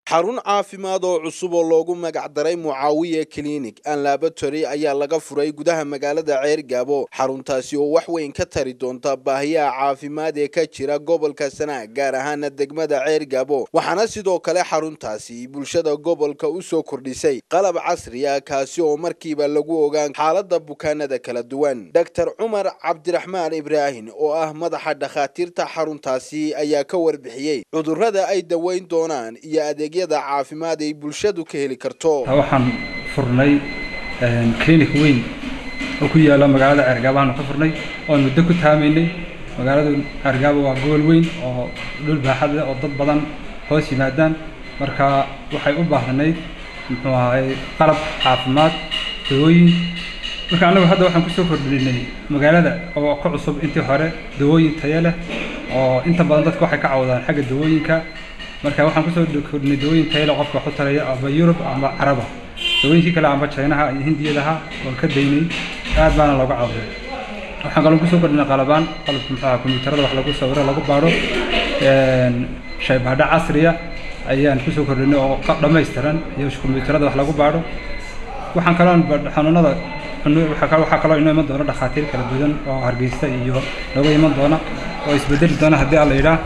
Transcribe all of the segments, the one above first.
xarun caafimaad oo cusub oo loogu magac daray mucaawiye clinic and laboratory ayaa laga furay gudaha magaalada ceergaabo xaruntaasi oo wax weyn ka tari doonta baahiyaha caafimaad ee ka jira gobolka sanaag gaar ahaana degmada ceergaabo waxaana sidoo kale xaruntaasi bulshada gobolka u soo kordhisay qalab casri ah kaasi oo markiiba lagu ogaan xaalada bukaanada kala duwan doctor cumar cabdiraxmaan ibraahim oo ah madaxa dhakhaatiirta xaruntaasi ayaa ka warbixiyey cudurrada ay daweyn doonaan iyo adeeg caafimaad ay bulshadu ka heli karto waxaan furnay clinic weyn oo ku yaala magaalada ceergaabaanu ka furnay oon muddo ku taamaynay magaalada ceergaabo waa gobol weyn oo dhul baaxad leh oo dad badan hoos yimaadaan marka waxay u baahnayd muxuu ahay qalab caafimaad dawooyin marka annagu hadda waxaan kusoo kordhinay magaalada oo ka cusub intii hore dawooyin tayo leh oo inta badan dadka waxay ka cawdaan xagga dawooyinka marka waxaan kusoo kordhinay dawooyin tayla qofka waxu taraya amba yurub amba caraba dawooyinkii kale amba chinaha iyo hindiyadaha waan ka daynay aad baana looga caawiday waxaan kaloo kusoo kordhinay qalabaan qalabka muxuu kombiyuutarada wax lagu sawiro lagu baadho shaybaadho casriya ayaan kusoo kordhinay oo dhammaystiran iyo kombiyuutarada wax lagu baadho waxaan kaloo xanuunada waxaa kaloo inoo iman doona dhakhaatiir kala duwan oo hargeysta iyo nooga iman doona oo isbedeli doona haddii alla yidhaah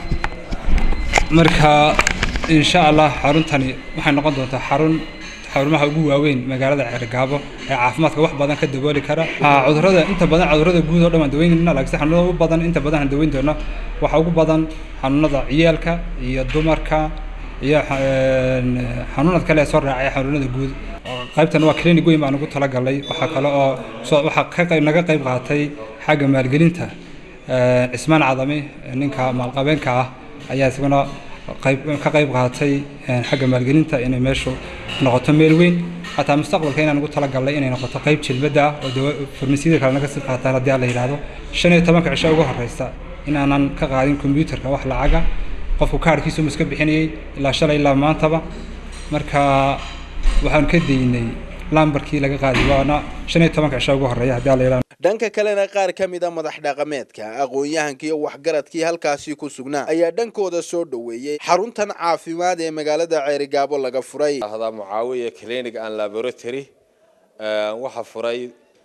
marka insha allah xaruntani waxay noqon doontaa xarun xarumaha ugu waaweyn magaalada ceergaabo ee caafimaadka wax badan ka dabooli kara cudurrada inta badan cudurrada guud oo dhan waan daweynayna laakiin xanuunada ugu badan inta badan aan daweyn doona waxa ugu badan xanuunada ciyaalka iyo dumarka iyo xanuunad kale ee soo raacaya xanuunada guud qaybtan waa clinic weyn baan ugu talagalay waxaa kale oo waxaa ka qayb naga qayb qaatay xagga maalgelinta cismaan cadami ninka maalqabeenka ah ayaa isaguna qayb ka qayb qaatay xagga maalgelinta inay meeshu noqoto meel weyn xataa mustaqbalka inaan ugu talagalnay inay noqoto qayb jilmadda ah oo farmasiyada kale naga sii qaataan haddii alla yidhaahdo shan iyo tobanka cisho ugu horeysa inaanan ka qaadin kombyuutarka wax lacaga qofku kaarhkiisu iska bixinayay ilaa shalay ilaa maantaba marka waxaan ka daynay lambarkii laga qaadi waana shan iyo tobanka cisho ugu horeeya haddii alla yidhahdo dhanka kalena qaar ka mid a madax dhaqameedka aqoon-yahanka iyo waxgaradkii halkaasi ku sugnaa ayaa dhankooda soo dhoweeyey xaruntan caafimaad ee magaalada ceerigaabo laga furay ahdaa mucaawiya clinic and laboratory waxaa furay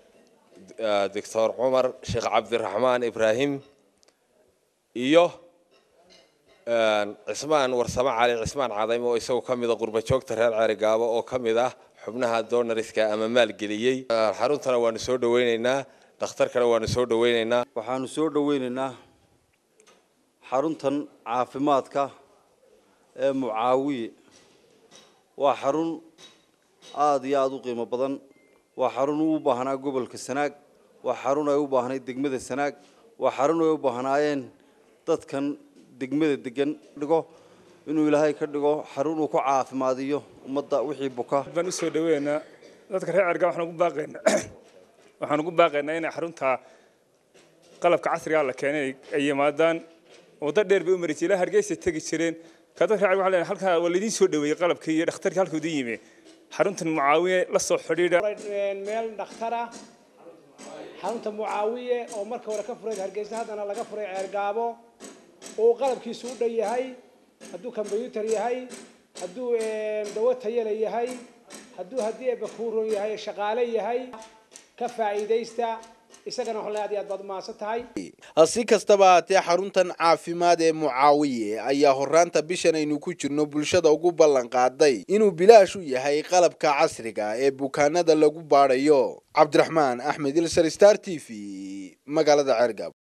doctor cumar sheekh cabdiraxmaan ibraahim iyo cismaan warsamo cali cismaan cadayme oo isagoo ka mida qurba joogta reer ceerigaabo oo ka mid ah xubnaha donariska ama maalgeliyey xaruntana waanu soo dhaweyneynaa dhakhtarkana waanu soo dhaweyneynaa waxaanu soo dhaweyneynaa xaruntan caafimaadka ee mucaawiye waa xarun aada iyo aada u qiimo badan waa xarun u baahnaa gobolka sanaag waa xarun ay u baahnayd degmada sanaag waa xarun ay u baahnaayeen dadkan degmada degan dhigo inuu ilaahay ka dhigo xarun uu ku caafimaadiyo ummadda wixii buka baan usoo dhaweynaa dadka reer cerga waxaan ugu baaqaynaa waxaan ugu baaqaynaa inay xarunta qalabka casriga la keenay ay yimaadaan waddo dheer bay u mari jireen hargeysa tegi jireen ka dadka reer cerga waxaa leenahay halkaa waa laydin soo dhaweeyey qalabkii iyo dhakhtarkii halkuu idin yimi xaruntan mucaawiye la soo xidhiidha meel dhakhtar ah xarunta mucaawiye oo marka hore ka furay hargeysa haddana laga furay ceergaabo oo qalabkiisu u dhan yahay hadduu kombyuutar yahay hadduu dawo tayale yahay hadduu haddii ebakuuron yahay shaqaale yahay ka faa'iidaysta isagana waxaan aad iyo aad baad umahadsan tahay si kastaba haatee xaruntan caafimaad ee mucaawiye ayaa horaanta bishan aynu ku jirno bulshada ugu ballan qaaday inuu bilaash u yahay qalabka casriga ee bukaanada lagu baadhayo cabdiraxmaan axmed ilsar star t v magaalada ceergab